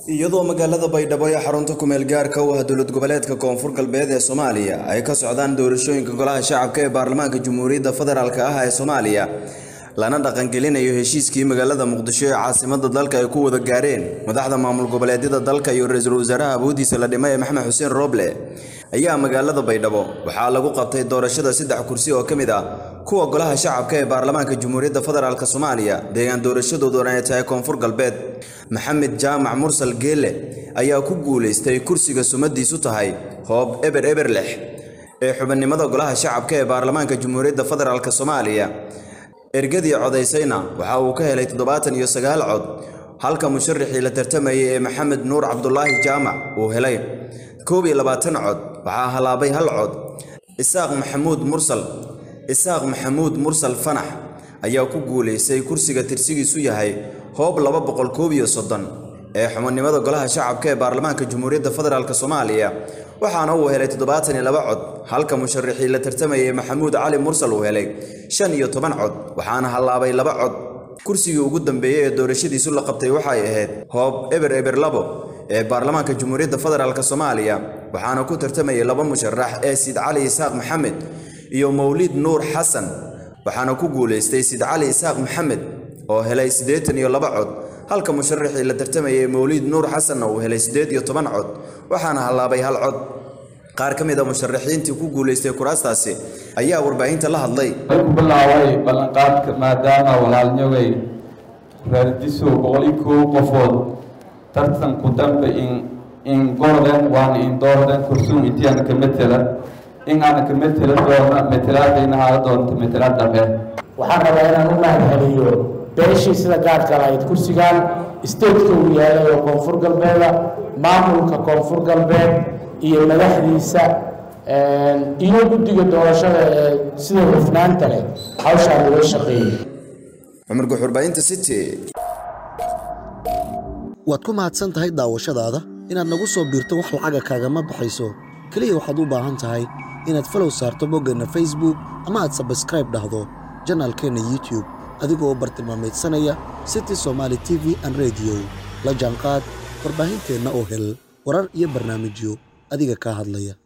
iyadoo magaalada baydhabo ee xarunta kumeel gaarka u ah dowlad goboleedka koonfur galbeed ee soomaaliya ay ka socdaan doorashooyinka golaha shacabka ee baarlamaanka jamhuuriyadda federaalk ah ee soomaaliya lana dhaqangelinayo heshiiskii magaalada muqdisho ee caasimada dalka ay ku wada gaareen madaxda maamul goboleedyada dalka iyo ra-iisul wasaaraha awoodiisa la dhimay ee maxamed xuseen rooble ayaa magaalada baydhabo waxaa lagu qabtay doorashada saddex kursi oo ka mid ah kuwa golaha shacabka ee baarlamaanka jamhuuriyadda federaalk soomaaliya deegaan doorashadooduna ay tahay koonfur galbeed maxamed jaamac mursal geele ayaa ku guulaystay kursiga sumadiisu tahay hoob eber eber lix ee xubinimada golaha shacabka ee baarlamaanka jamhuuriyadda federaalk soomaaliya ergadii codaysayna waxa uu ka helay toddobaatan iyo sagaal cod halka musharaxii la tartamayay ee maxamed nuur cabdulaahi jaamac uu helay koob iyo labaatan cod waxaa halaabay hal cod isaaq maxamuud mursal isaaq maxamuud mursal fanax ayaa ku guulaystay kursiga tirsigiisu yahay hoob laba boqol koob iyo soddon ee xubinimada golaha shacabka ee baarlamaanka jamhuuriyadda federaalk soomaaliya waxaana uu helay toddobaatan iyo laba cod halka musharaxii la tartamayay maxamuud cali mursal uu helay shan iyo toban cod waxaana hallaabay laba cod kursigii ugu dambeeyey ee doorashadiisu la qabtay waxay ahayd hoob eber eber labo ee baarlamaanka jamhuuriyadda federaalk soomaaliya waxaana ku tartamayay laba musharax ee sid cali isaaq maxamed iyo mawlid nuur xasan waxaana ku guulaystay sid cali isaaq maxamed oo helay siddeetan iyo laba cod halka musharaxii la tartamayay mawliid nuur xasanna uu helay siddeed iyo toban cod waxaana hallaabay hal cod qaar ka mid a musharaxiintii ku guulaystay kuraastaasi ayaa warbaahinta la hadlay ku bilaabay ballanqaadka maadaama walaalnyogay raadiso boqol iyo kow qofood tartanku dambe in in gorden waana in doorden kursuum intiyaana ka metela in aana ka metela doona metelaadayna haala doonta metelaad dambe waxaan rabaa inaan u mahadceliyo beeshii sida gaarka lahayd kursigan stateka uu yahay oo koonfur galbeeda maamulka koonfur galbeed iyo madaxdiisa iyo guddiga doorashada ee sida hufnaanta leh hawshaan uga shaqeeyey cumar guxurbaahinta city waad ku mahadsan tahay daawashadaada inaad nagu soo biirto wax lacaga kaagama baxayso keliya waxaad u baahan tahay inaad falow saarto boggeenna facebook ama aad sabskraib dhahdo janaalkeenna youtube adigoo u bartilmaamaydsanaya city somaali t v an rediyo la jaanqaad warbaahinteenna oo hel warar iyo barnaamijyo adiga kaa hadlaya